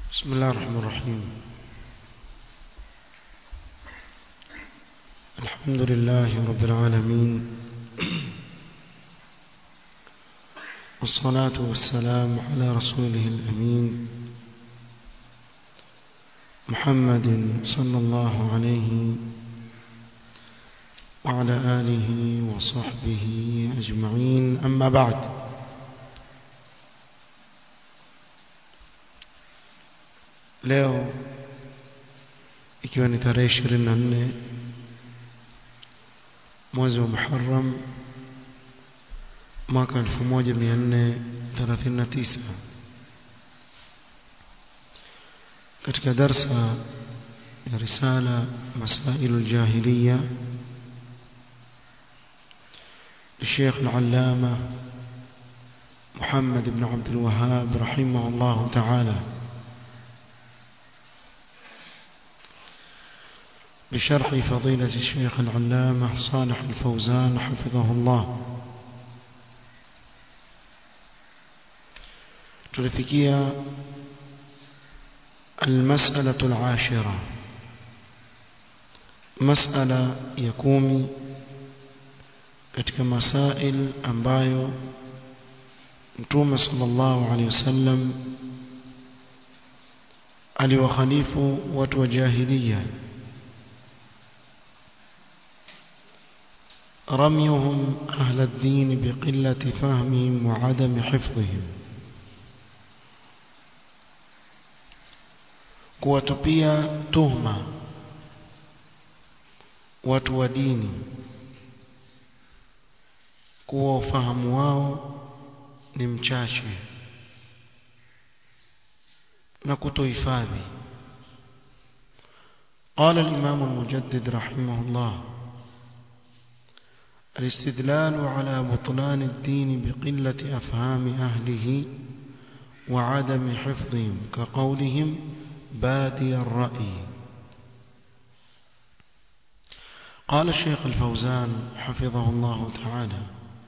بسم الله الرحمن الرحيم الحمد لله رب العالمين والصلاة والسلام على رسوله الأمين محمد صلى الله عليه وعلى آله وصحبه أجمعين أما بعد leo ikiwa ni tarehe ishirini na nne mwezi wa Muharram mwaka elfu moja mia nne thelathini na tisa katika darsa ya risala masailu ljahiliya للشيخ العلامة محمد بن عبد الوهاب رحمه الله تعالى بشرح فضيلة الشيخ العلامة صالح الفوزان حفظه الله تلفكية المسألة العاشرة مسألة يكومي katika masail ambayo Mtume sallallahu alaihi wasallam aliwakhalifu watu wa jahiliya رميهم أهل الدين بقلة فهمهم وعدم حفظهم kuwatupia tuhma watu wa dini kuwa ufahamu wao ni mchache na kutohifadhi قال الإمام المجدد رحمه الله الاستدلال على بطلان الدين بقلة أفهام أهله وعدم حفظهم كقولهم بادي الرأي قال الشيخ الفوزان حفظه الله تعالى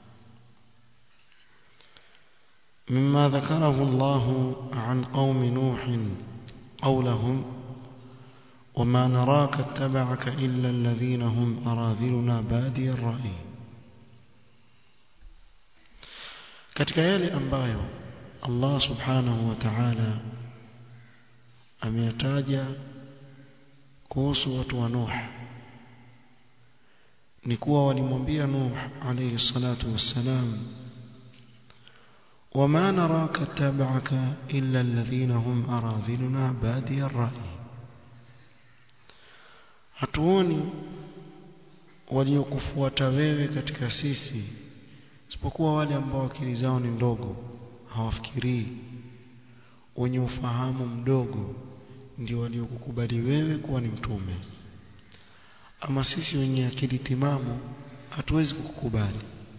مما ذكره الله عن قوم نوح قولهم وما نراك اتبعك إلا الذين هم أراذلنا بادي الرأي katika yale ambayo Allah subhanahu wa ta'ala ameyataja kuhusu watu wa Nuh ni kuwa walimwambia Nuh alayhi salatu wassalam وما نراك اتبعك إلا الذين هم أراذلنا بادي الرأي hatuoni waliokufuata wewe katika sisi isipokuwa wale ambao akili zao ni ndogo hawafikirii wenye ufahamu mdogo ndio waliokukubali wewe kuwa ni mtume ama sisi wenye akili timamu hatuwezi kukukubali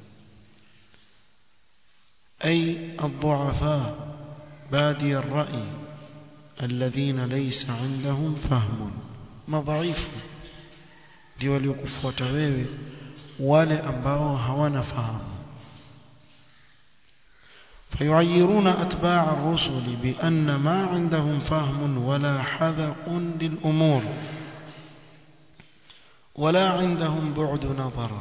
أي الضعفاء بادي الرأي الذين ليس عندهم فهم madhaifu ndio waliokufuata wewe wale ambao hawana fahamu فيعيرون أتباع الرسل بأن ما عندهم فهم ولا حذق للأمور ولا عندهم بعد نظر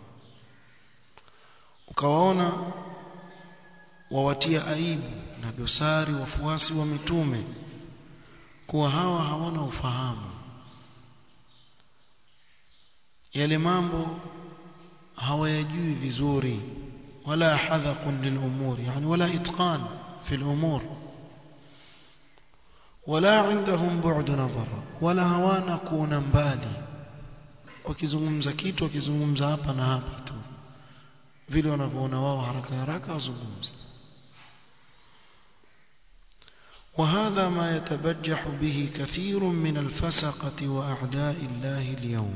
ukawaona wawatia aibu na dosari wafuasi wa mitume kuwa hawa hawana ufahamu yale mambo hawayajui vizuri wala hadhaqun lilumur yani wala itqan fi alumur wala indahum bu'd nazar wala hawana kuona mbali wakizungumza kitu wakizungumza hapa na hapa tu vile wanavyoona wao haraka haraka wazungumza وهذا ما يتبجح به كثير من الفسقة وأعداء الله اليوم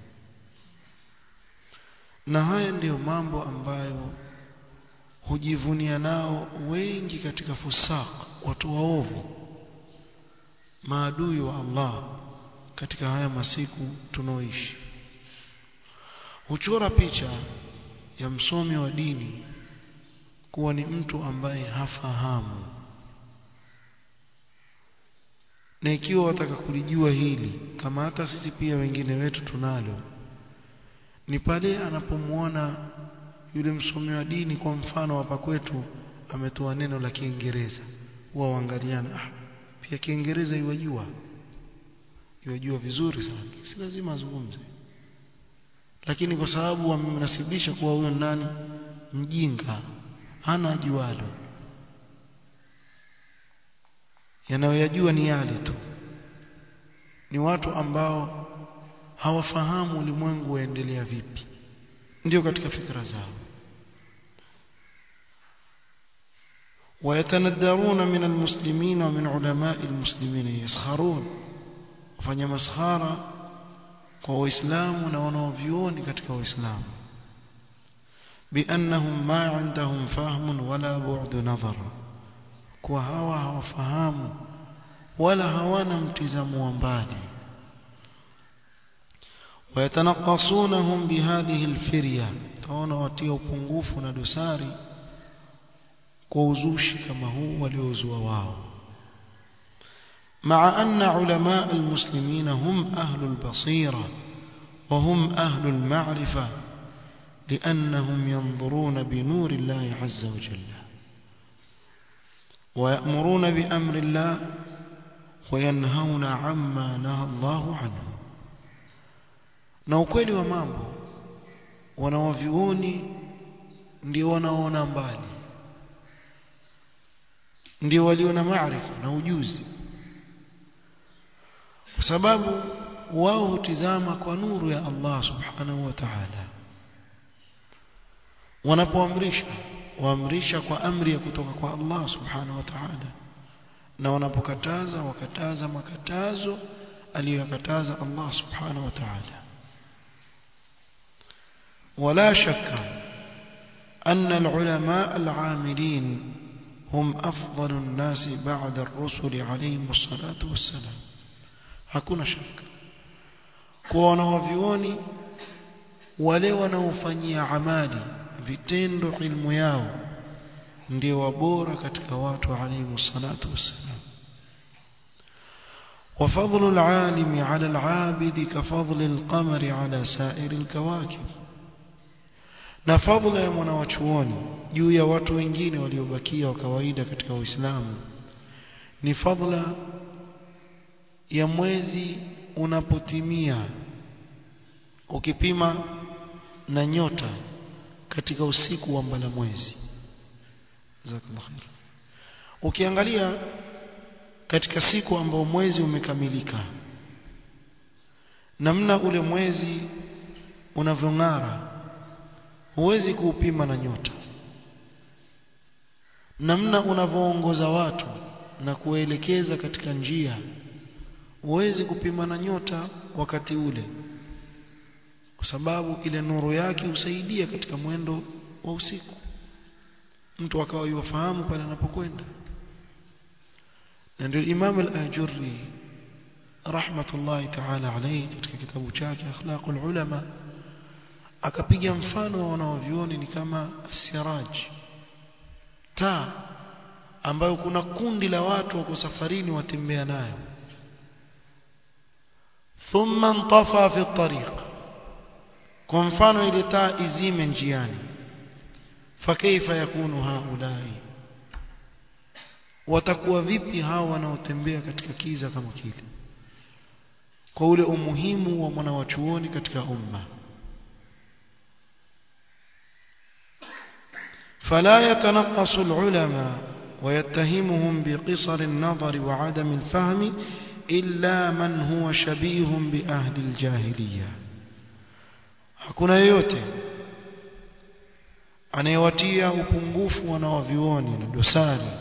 na haya ndiyo mambo ambayo hujivunia nao wengi katika fusaq watu waovu maadui wa Allah katika haya masiku tunaoishi huchora picha ya msomi wa dini kuwa ni mtu ambaye hafahamu na ikiwa wataka kulijua hili kama hata sisi pia wengine wetu tunalo ni pale anapomwona yule msomi wa dini kwa mfano hapa kwetu ametoa neno la Kiingereza huwa waangaliana ah, pia Kiingereza iwajua iwajua vizuri sana si lazima azungumze lakini kwa sababu wamemnasibisha kuwa huyo nani mjinga hana ajualo yanayoyajua ni yale tu ni watu ambao hawafahamu ulimwengu waendelea vipi ndio katika fikra zao ويتندرون من المسلمين ومن علماء المسلمين يسخرون وفanya maskhara kwa waislamu na wanaovioni katika waislamu بأنهم ما عندهم فهم ولا بعد نظر kwa hawa hawafahamu wala hawana mtizamo wa mbali ويتنقصونهم بهذه الفرية taona watia upungufu na dosari kwa uzushi kama huu waliozua wao مع أن علماء المسلمين هم أهل البصيرة وهم أهل المعرفة لأنهم ينظرون بنور الله عز وجل ويأمرون بأمر الله وينهون عما نهى الله عنه na ukweli wa mambo wanawavyuoni ndio wanaona mbali ndio walio na maarifa na ujuzi kwa sababu wao hutizama kwa nuru ya Allah subhanahu wa ta'ala wanapoamrisha waamrisha kwa amri ya kutoka kwa Allah subhanahu wa ta'ala na wanapokataza wakataza makatazo aliyokataza Allah subhanahu wa ta'ala ولا شك أن العلماء العاملين هم أفضل الناس بعد الرسل عليهم الصلاة والسلام hakuna shaka kwa wanawavioni wale wanaofanyia amali vitendo ilmu yao ndio wabora katika watu alayhi salatu wassalam وفضل العالم على العابد كفضل القمر على سائر الكواكب na fadhila ya mwanawachuoni juu ya watu wengine waliobakia wa kawaida katika Uislamu ni fadhila ya mwezi unapotimia ukipima na nyota katika usiku wa mbala mwezi jazakallahu khair ukiangalia katika siku ambao mwezi umekamilika namna ule mwezi unavyong'ara huwezi kuupima na nyota namna unavyoongoza watu na kuelekeza katika njia huwezi kupima na nyota wakati ule kwa sababu ile nuru yake husaidia katika mwendo wa usiku mtu akawa yufahamu pale anapokwenda na ndio Imam al-Ajurri rahmatullahi ta'ala alayhi katika kitabu chake akhlaqul ulama akapiga mfano wa wanaovioni ni kama siraj taa ambayo kuna kundi la watu wako safarini watembea nayo thumma intafa fi tariq kwa mfano ile taa izime njiani fakaifa yakunu haulai watakuwa vipi hao wanaotembea katika kiza kama kile kwa ule umuhimu wa mwanawachuoni katika umma فلا يتنقص العلماء ويتهمهم بقصر النظر وعدم الفهم إلا من هو شبيه بأهل الجاهلية hakuna yeyote anayewatia upungufu wanawavioni na dosari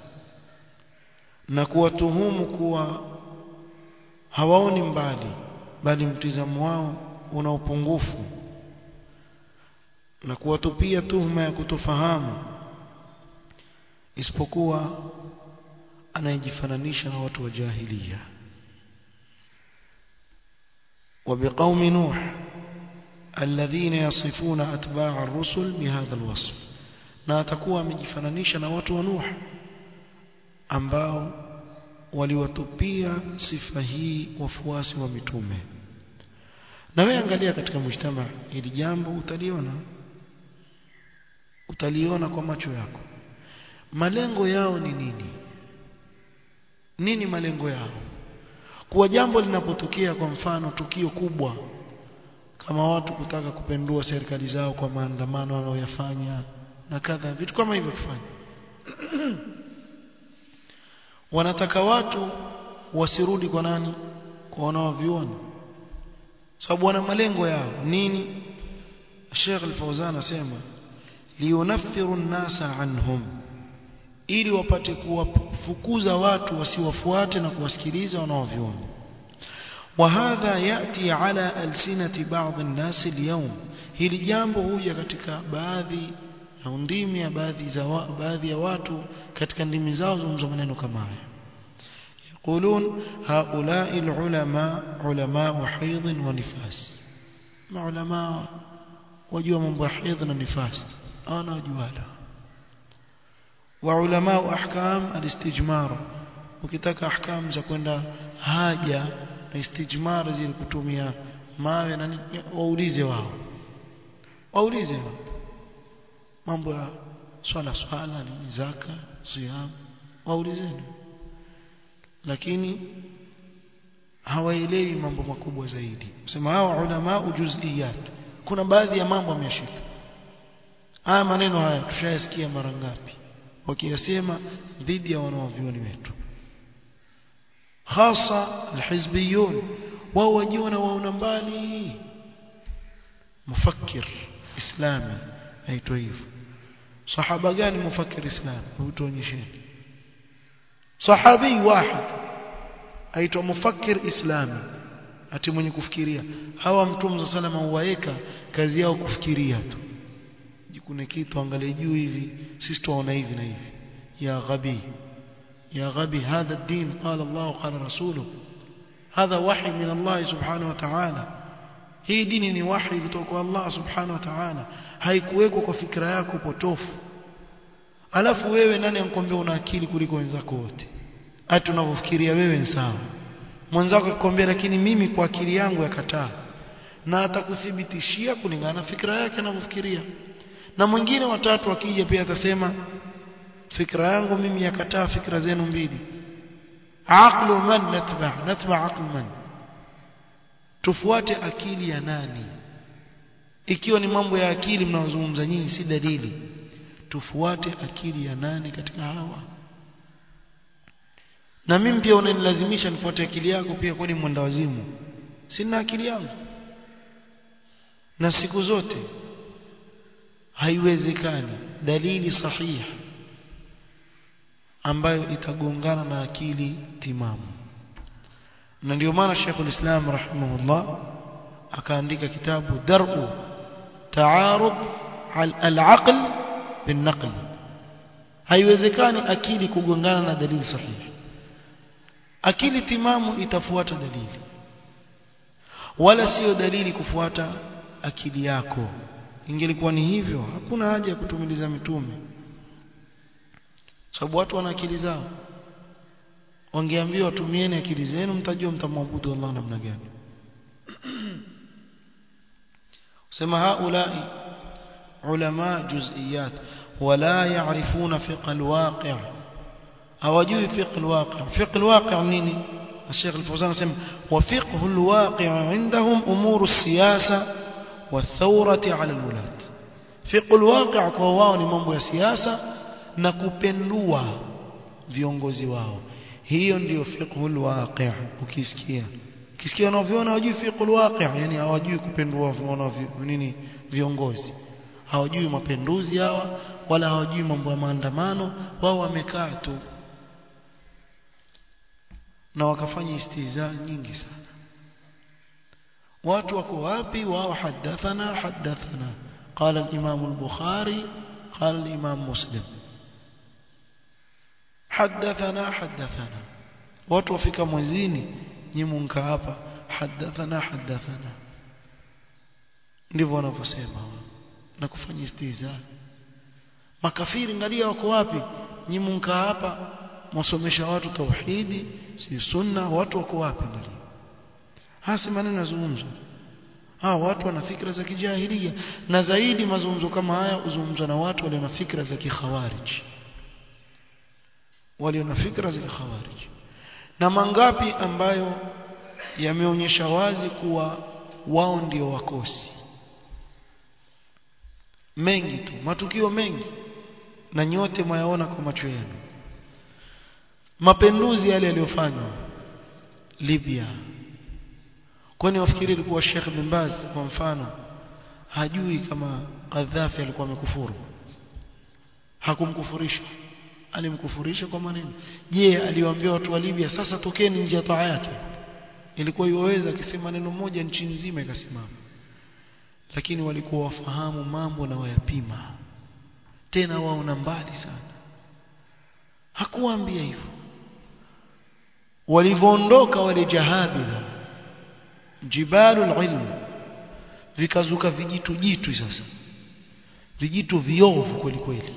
na kuwatuhumu kuwa hawaoni mbali bali mtizamo wao una upungufu na kuwatupia tuhuma ya kutofahamu isipokuwa anayejifananisha na watu wa jahiliya وبقوم نوح الذين يصفون أتباع الرسل بهذا الوصف na atakuwa amejifananisha na watu wa Nuh ambao waliwatupia sifa hii wafuasi wa mitume na wewe angalia katika mujtama hili jambo utaliona utaliona kwa macho yako malengo yao ni nini nini malengo yao kuwa jambo linapotokea kwa mfano tukio kubwa kama watu kutaka kupendua serikali zao kwa maandamano wanaoyafanya na kadha vitu kama hivyo kufanya wanataka watu wasirudi kwa nani kwa wanaoviona sababu wana malengo yao nini Sheikh Al-Fawzan asema liyunaffiru an-nasa anhum ili wapate kuwafukuza watu wasiwafuate na kuwasikiliza wanaoviona وهذا يأتي على ألسنة بعض الناس اليوم hili jambo huja katika baadhi ya ndimi ya baadhi za baadhi ya watu katika ndimi zao zungumza maneno kama haya يقولون هؤلاء العلماء علماء حيض ونفاس ما علماء wajua mambo ya haidh na nifas ana wajuala وعلماء احكام الاستجمار ukitaka ahkam za kwenda haja na istijmar zile kutumia mawe na waulize wao waulize wao mambo ya swala swala ni zaka siyam waulizeni lakini hawaelewi mambo makubwa zaidi sema hao ulama juz'iyat kuna baadhi ya mambo ameshika haya maneno haya tushayasikia mara ngapi wakiyasema dhidi ya wanaovioni wetu hasa alhizbiyun wao wajiona waona mbali mufakkir islami aitwa hivyo sahaba gani mufakkir islami utuonyesheni sahabi wahid aitwa mufakkir islami ati mwenye kufikiria hawa mtume salama huwaeka kazi yao kufikiria tu jikune kitu angalie juu hivi sisi tunaona hivi na hivi ya ghabi يا غبي هذا الدين قال الله قال رسوله هذا وحي من الله سبحانه وتعالى hii dini ni wahi kutoka kwa Allah subhanahu wa ta'ala haikuwekwa kwa fikra yako potofu alafu wewe nani ankwambia una akili kuliko wenzako wote hata unavyofikiria wewe ni sawa mwenzako akikwambia lakini mimi kwa akili yangu yakataa na atakuthibitishia kulingana na fikra yake anavyofikiria na mwingine watatu akija pia atasema fikra yangu mimi yakataa fikra zenu mbili aqlu man natba natba aql man tufuate akili ya nani ikiwa ni mambo ya akili mnaozungumza nyinyi si dalili tufuate akili ya nani katika hawa na mimi pia unanilazimisha nifuate akili yako pia kwani mwenda wazimu sina akili yangu na siku zote haiwezekani dalili sahihi ambayo itagongana na akili timamu na ndio maana Sheikhul Islam rahimahullah akaandika kitabu Dar'u Ta'arud al-aql bin-naql haiwezekani akili kugongana na dalili sahihi akili timamu itafuata dalili wala sio dalili kufuata akili yako ingelikuwa ni hivyo hakuna haja ya kutumiliza mitume sababu watu wana akili zao wangeambiwa tumieni akili zenu mtajua mtamwabudu Allah namna gani sema haulai ulama juz'iyat wala ya'rifuna fiqh alwaqi' hawajui fiqh alwaqi' fiqh alwaqi' nini الشيخ الفوزان سمى وفقه الواقع عندهم أمور السياسة والثورة على الولاة فقه الواقع kwa wao ni mambo ya siasa na kupendua viongozi wao hiyo ndiyo fiqhul waqi' ukisikia ukisikia wanaviona hawajui fiqhul waqi' yani hawajui kupendua wana nini viongozi hawajui mapenduzi hawa wala hawajui mambo ya maandamano wao wamekaa tu na wakafanya istiza nyingi sana watu wako wapi wao hadathana hadathana قال الإمام البخاري قال الإمام مسلم حدثنا حدثنا watu wafika mwezini nyimunka hapa hadathana hadathana ndivyo wanavyosema na kufanya istiza makafiri ngalia wako wapi nyimunka hapa mwasomesha watu tauhidi si sunna watu wako wapi ndani hasi maneno yazungumzwa hawa watu wana fikra za kijahilia na zaidi mazungumzo kama haya uzungumzwa na watu walio na fikra za kikhawarij walio na fikra za kikhawarij na mangapi ambayo yameonyesha wazi kuwa wao ndio wakosi mengi tu matukio mengi na nyote mwayaona kwa macho yenu mapinduzi yale yaliyofanywa Libya kwani wafikiri ilikuwa Sheikh bin Baz kwa mfano hajui kama Gaddafi alikuwa amekufuru hakumkufurisha alimkufurisha kwa maneno je aliwaambia watu wa Libya sasa tokeni nje ya taa yake ilikuwa iwaweza akisema neno moja nchi nzima ikasimama lakini walikuwa wafahamu mambo na wayapima tena waona mbali sana hakuwaambia hivyo walivyoondoka wale jahabila jibalul ilm vikazuka vijitu jitu sasa vijitu viovu kweli kweli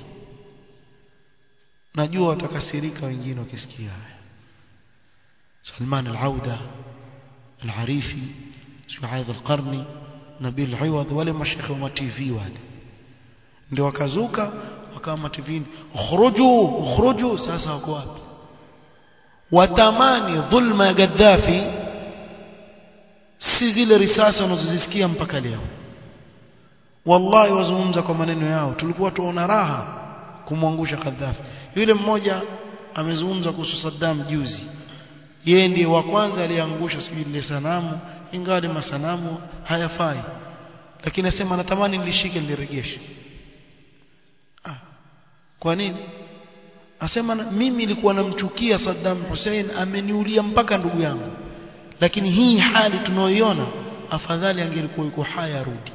najua watakasirika wengine wakisikia haya Salman al-Auda al-Arifi Shuaib al-Qarni Nabil Iwadh wale mashekhe wa TV wale ndio wakazuka wakawa mativini ukhruju ukhruju sasa wako wapi watamani dhulma ya Gaddafi si zile risasi wanazozisikia mpaka leo wallahi wazungumza kwa maneno yao tulikuwa tuona raha kumwangusha Gaddafi yule mmoja amezungumza kuhusu Saddam juzi yeye ndiye wa kwanza aliyeangusha sijui ile sanamu ingawa ni masanamu hayafai lakini nasema natamani nilishike niliregeshe ah. kwa nini asema mimi nilikuwa namchukia Saddam Hussein ameniulia mpaka ndugu yangu lakini hii hali tunaoiona afadhali angelikuwa yuko haya rudi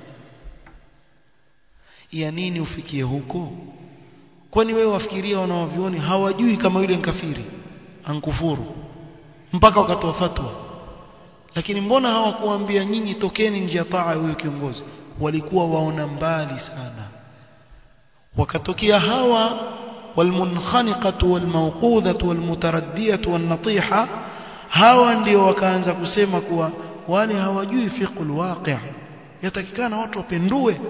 ya nini ufikie huko kwani wewe wafikiria wanaovioni hawajui kama yule nkafiri ankufuru mpaka wakatoa fatwa lakini mbona hawakuambia nyinyi tokeni nje ya taa huyo kiongozi walikuwa waona mbali sana wakatokea hawa والمنخنقة والموقوذة والمتردية والنطيحة hawa ndio wakaanza kusema kuwa wale hawajui fiqhul waqi' yatakikana watu wapendue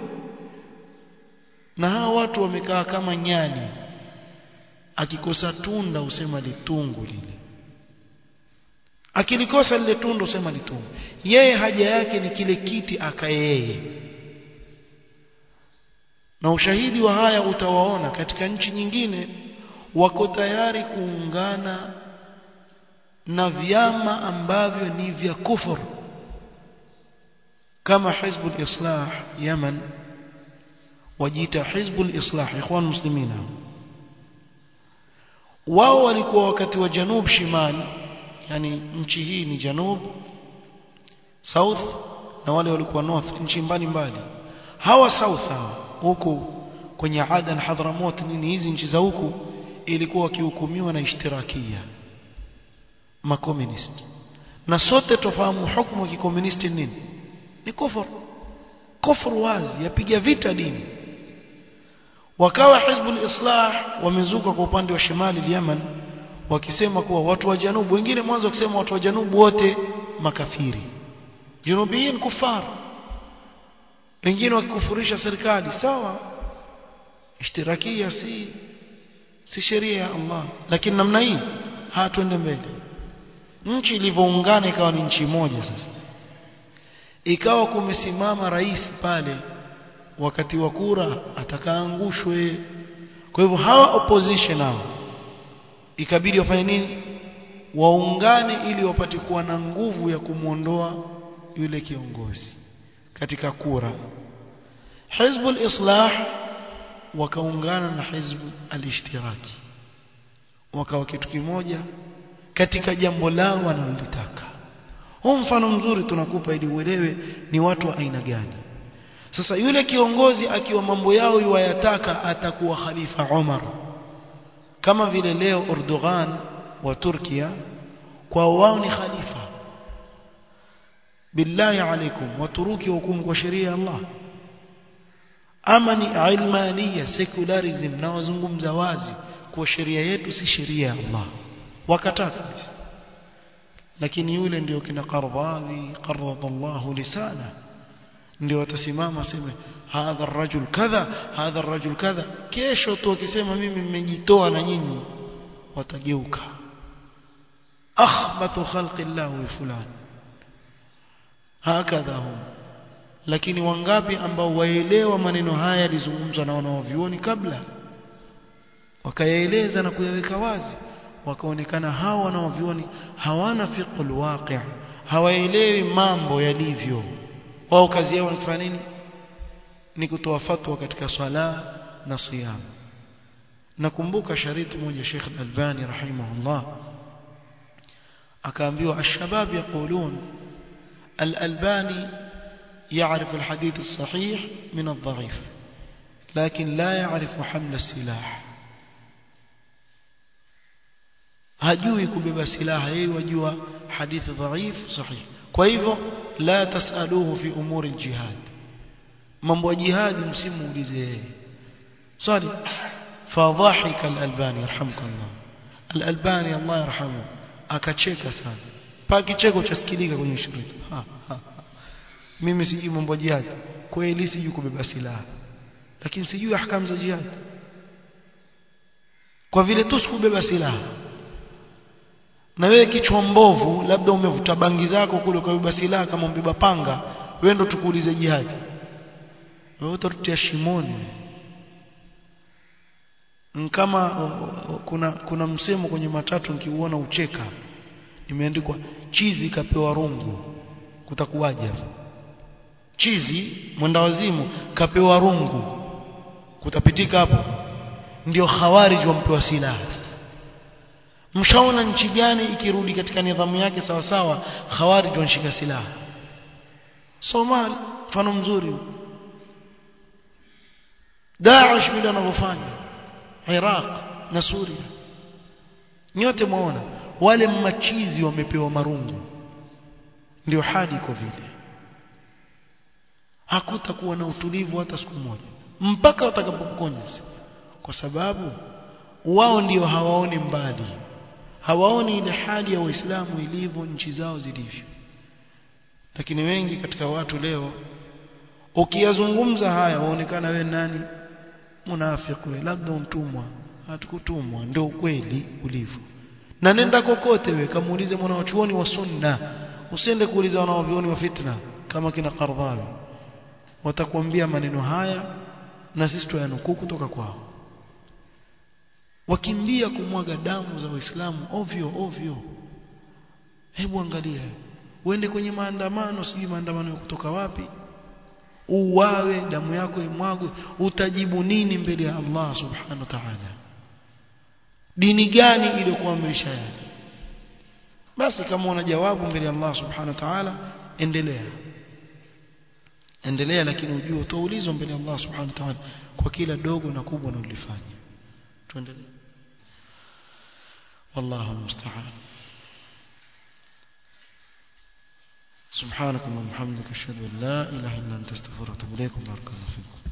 na hawa watu wamekaa kama nyani akikosa tunda usema litungu lile akilikosa lile tunda usema litungu yeye haja yake ni kile kiti akayeye na ushahidi wa haya utawaona katika nchi nyingine wako tayari kuungana na vyama ambavyo ni vya kufur kama hizbul islah Yemen wajiita hizbul islah ikhwan muslimina wao walikuwa wakati wa janub shimal yani nchi hii ni janub south na wale walikuwa north nchi mbalimbali hawa south hawa huku kwenye Adan Hadramot nini hizi nchi za huku ilikuwa wakihukumiwa na ishtirakia makomunist na sote tofahamu hukumu ya kikomunisti nini ni kufur kufur wazi yapiga vita dini wakawa hizbul islah wamezuka kwa upande wa shimali Yemen wakisema kuwa watu wa janubu wengine mwanzo wakisema watu wa janubu wote makafiri junubiyin kufar wengine wakikufurisha serikali sawa ishtirakia si si sheria ya Allah lakini namna hii hatuende mbele nchi ilivyoungana ikawa ni nchi moja sasa ikawa kumesimama rais pale wakati wa kura atakaangushwe kwa hivyo hawa opposition hao ikabidi wafanye nini waungane ili wapate kuwa na nguvu ya kumwondoa yule kiongozi katika kura hizbul islah wakaungana na hizb al-ishtiraki wakawa kitu kimoja katika jambo lao wanalolitaka huu mfano mzuri tunakupa ili uelewe ni watu wa aina gani sasa yule kiongozi akiwa mambo yao yuwayataka atakuwa khalifa Umar kama vile leo Erdogan wa Turkia kwa wao ni khalifa billahi alaikum waturuki hukumu kwa sheria ya Allah ama ni ilmania secularism na wazungumza wazi kwa sheria yetu si sheria ya Allah wakataa kabisa lakini yule ndio kina Qardhawi qarrada Allah lisana ndio watasimama sema hadha rajul kadha hadha rajul kadha kesho tu akisema mimi mmejitoa na nyinyi watageuka akhbatu khalqi Allah fulan hakadha hum lakini wangapi ambao waelewa maneno haya yalizungumzwa na wanaovioni kabla wakayaeleza na kuyaweka wazi wakaonekana hao wanaovioni hawana fiqhul waqi' hawaelewi mambo yalivyo wao kazi yao ni kufanya nini ni kutoa fatwa katika swala na siyam nakumbuka shariti moja Sheikh Al-Albani rahimahullah akaambiwa ashabab yaqulun Al-Albani يعرف الحديث الصحيح من الضعيف لكن لا يعرف حمل السلاح hajui kubeba silaha yeye wajua hadithi dhaif sahih kwa hivyo la tasaluhu fi umuri aljihad mambo ya jihad msimuulize yeye swali fadhahika al-albani yarhamukallah al-albani Allah yarhamu akacheka sana pa kicheko chasikilika kwenye shirika ha, ha, ha. mimi sijui mambo ya jihad kweli sijui kubeba silaha lakini sijui ahkamu za jihad kwa vile tu sikubeba silaha na wewe kichwa mbovu labda umevuta bangi zako kule ukabeba silaha kama umbeba panga wewe ndo tukuulize jihad wewe utatutia shimoni kama kuna kuna msemo kwenye matatu nikiuona ucheka imeandikwa chizi kapewa rungu kutakuwaje chizi mwenda wazimu kapewa rungu kutapitika hapo ndio khawarij wampewa silaha mshaona nchi gani ikirudi katika nidhamu yake sawa sawa khawarij wanashika silaha Somali mfano mzuri Daesh vile wanavyofanya Iraq na Suria nyote mwaona wale machizi wamepewa marungu ndio hadi iko vile hakutakuwa na utulivu hata siku moja mpaka watakapopokonya kwa sababu wao ndio hawaoni mbali hawaoni ile hali ya waislamu ilivyo nchi zao zilivyo lakini wengi katika watu leo ukiyazungumza haya waonekana we nani munafiki we labda mtumwa hatukutumwa ndio ukweli ulivyo na nenda kokote we kamuulize mwanachuoni wa sunna usiende kuuliza wanaovioni wa fitna kama kina Qardhawi watakwambia maneno haya na sisi tuyanukuu kutoka kwao wakimbia kumwaga damu za waislamu ovyo ovyo hebu angalia uende kwenye maandamano sijui maandamano kutoka wapi uwawe damu yako imwagwe utajibu nini mbele ya Allah subhanahu wa ta'ala dini gani iliyokuamrisha yale basi kama una jawabu mbele ya Allah subhanahu wa ta'ala endelea endelea lakini ujue utaulizwa mbele ya Allah subhanahu wa ta'ala kwa kila dogo na kubwa unalofanya tuendelee والله المستعان سبحانك اللهم وبحمدك اشهد ان لا اله الا انت استغفرك واتوب اليك بارك الله فيكم